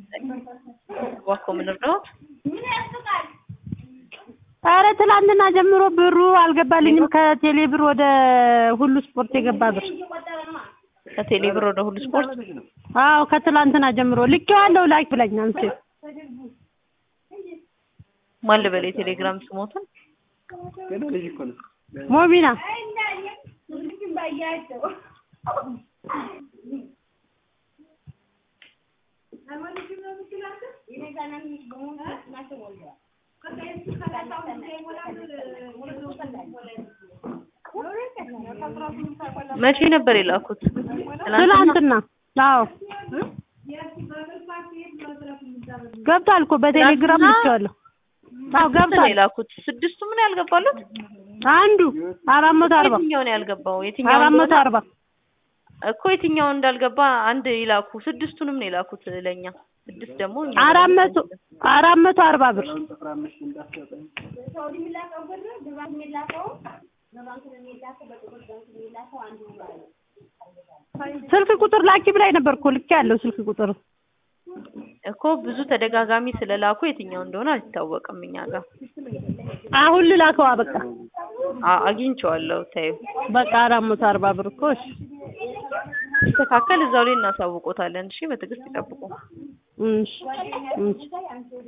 እባክዎ ምን ልርዳዎት? ኧረ ትላንትና ጀምሮ ብሩ አልገባልኝም ከቴሌ ብር ወደ ሁሉ ስፖርት የገባ ብር ከቴሌ ብር ወደ ሁሉ ስፖርት አዎ ከትላንትና ጀምሮ ልኬዋለሁ ላኪ ብላኝ አንቺ ማን ልበል የቴሌግራም ስሞትን ሞቢና መቼ ነበር የላኩት? ትላንትና አዎ ገብቷል እኮ በቴሌግራም ልኬዋለሁ አዎ ስንት ነው ገብቷል የላኩት? ስድስቱ ምን ያልገባሉት? አንዱ አራት መቶ አርባ የትኛው ነው ያልገባው? የትኛው አራት መቶ እንደሆነ አርባ እኮ የትኛው እንዳልገባ አንድ ይላኩ። ስድስቱንም ነው የላኩት ለኛ። ስድስት ደግሞ እኛ አራት መቶ አራት መቶ አርባ ብር ስልክ ቁጥር ላኪ ብላኝ ነበር እኮ ልኬ ያለው ስልክ ቁጥር እኮ ብዙ ተደጋጋሚ ስለላኩ የትኛው እንደሆነ አልታወቅም እኛ ጋር። አሁን ልላከዋ በቃ አ- አግኝቼዋለሁ። ታዩ በቃ አራት መቶ አርባ ብር እኮ እሺ ሲስተካከል እዛው ላይ እናሳውቆታለን። እሺ በትዕግስት ይጠብቁ። እሺ እሺ